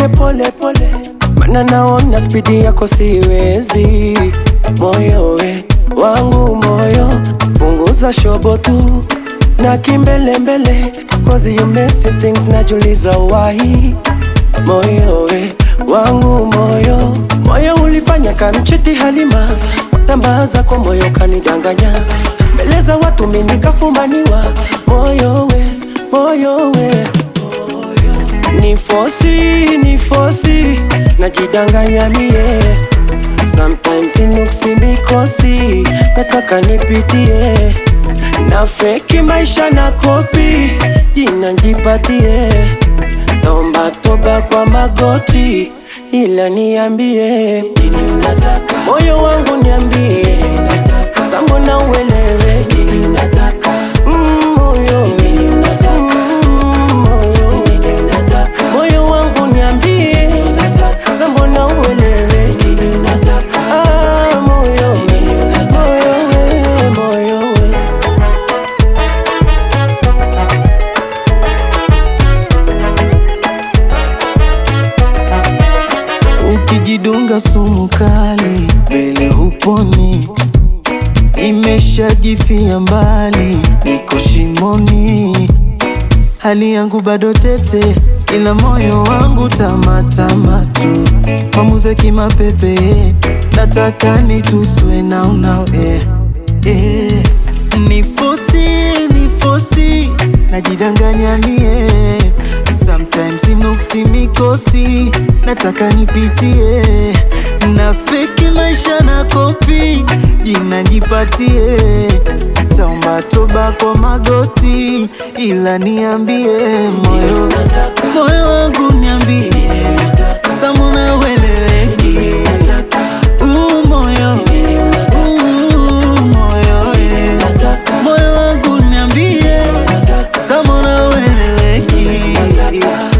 twende pole pole, mana naona spidi yako siwezi. Moyo we wangu moyo, punguza shobo tu na kimbelembele, cause you messy things, najuliza why. Moyo we wangu moyo, moyo ulifanya kanchiti Halima, watambaa zako moyo kanidanganya, mbele za watu mimi nikafumaniwa. Moyo we moyo we ni fosi ni fosi, najidanganya mie sometimes inuksi mikosi, nataka nipitie na feki maisha na kopi, jina njipatie, naomba toba kwa magoti, ila niambie nini unataka, moyo wangu niambie, sambo na uelewe nini unataka, mm, moyo mm, moyo moyo wangu niambie, sambo na uelewe nini unataka, ah, moyo moyo we moyo we Ukijidunga sumu kali mbele huponi, imeshajifia mbali, niko shimoni, hali yangu bado tete, ila moyo wangu tamatama tu, mamuze kimapepe, nataka nituswe nao nao eh, eh. Nifosi, nifosi, najidanganya mie Sometimes inuksi mikosi, nataka nipitie na feki maisha na kopi, jina nipatie, taomba toba kwa magoti, ila niambie moyo, moyo wangu niambie, samuna weleweki Uu, moyo, uu, moyo, eh. moyo wangu niambie, samuna weleweki